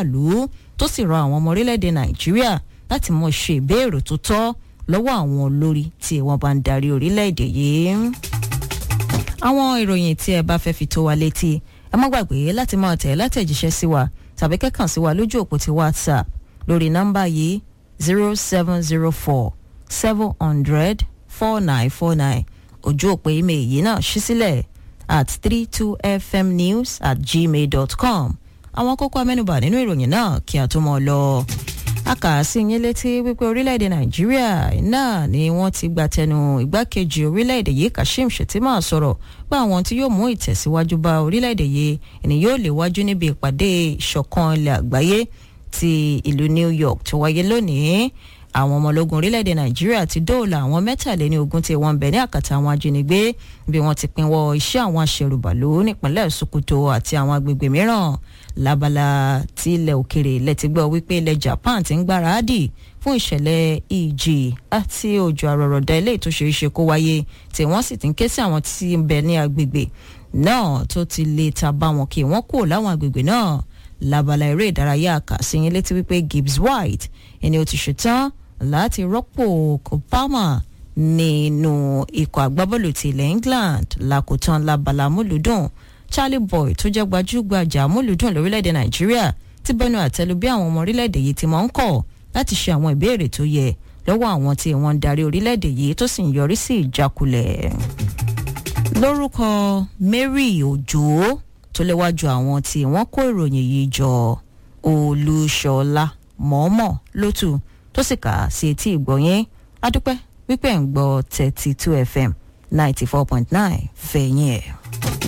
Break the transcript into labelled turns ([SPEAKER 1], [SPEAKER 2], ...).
[SPEAKER 1] aráàlú tó sì rọ àwọn ọmọ orílẹ̀-èdè nàìjíríà láti mọ ṣe ìbéèrè tó tọ́ lọ́wọ́ àwọn olórí tí wọ́n bá ń darí orílẹ̀-èdè yìí. àwọn ìròyìn tí ẹ bá fẹ́ fi tó wa létí ẹ má gbàgbé láti máa tẹ̀ látẹ̀jíṣẹ́ sí wa tàbí kẹ́kàn sí wa lójú òpó ti whatsapp lórí nọ́mbà yìí zero seven zero four seven hundred four nine four nine ojú òpó email yìí náà ṣí sílẹ̀ at three two fmnews at gmail dot com àwọn kókó amẹ́nubà nínú ìròyìn náà kí a tó mọ̀ lọ. a kà á sí yín létí wípé orílẹ̀-èdè nàìjíríà náà ni wọ́n ti gba tẹnu igbákejì orílẹ̀-èdè yìí kashim shettima sọ̀rọ̀ pé àwọn tí yóò mú ìtẹ̀síwájú bá orílẹ̀-èdè yìí ẹni yóò lè wájú níbi ìpàdé ìṣọ̀kan ilẹ̀ àgbáyé ti ìlú new york tó wáyé lónìí àwọn ọmọ ológun orílẹ̀-èdè nàìjíríà ti dóòlà àwọn mẹ́tàléní ogún tí wọ́n ń bẹ ní àkàtà àwọn ajínigbé bí wọ́n ti pinwọ́ iṣẹ́ àwọn aṣẹ̀rùbàlú nípínlẹ̀ sokoto àti àwọn agbègbè mìíràn lábala tí ilẹ̀ òkèrè lẹ́tí gbọ́ wípé ilẹ̀ japan ti ń gbáradì fún ìṣẹ̀lẹ̀ ìjì àti òjò àrọ̀rọ̀dá ilé tó ṣeé ṣe kó wáyé tí wọ́n sì ti ń ké sí àwọn tí ń bẹ ní agbègbè náà tó ti lè ta bá wọn kí wọ́n kúrò láwọn agbègbè náà lábala eré ìdárayá àkàsíyìn létí wípé gibbs white ẹni ó ti ṣetán láti rọ́pò Kopama nínú ikọ̀ agbábọ́ọ̀lù ti ilẹ̀ England lákòótán labala múlùdùn Charlie Boy tó jẹ́ gbajúgbajà múlùdùn lórílẹ̀‐èdè Nàìjíríà ti bẹnu àtẹ́lu bí àwọn ọmọ orílẹ̀‐èdè yìí ti máa ń kọ̀ láti ṣe àwọn ìbéèrè tó yẹ lọ́wọ́ àwọn tí wọ́n ń darí orílẹ̀‐èdè yìí tó sì ń yọrí sí ìjákulẹ̀. lórúkọ Mary Òjó tó léwájú àwọn tí wọ́n kó ìròyìn yìí jọ Olúṣọlá mọ̀ọ́mọ̀ lótú tó sì kà á sí etí ìgbọ̀nyín adúpẹ́ wípé ń gbọ́ thirty two fm ninety four point nine fẹ̀yìn ẹ̀.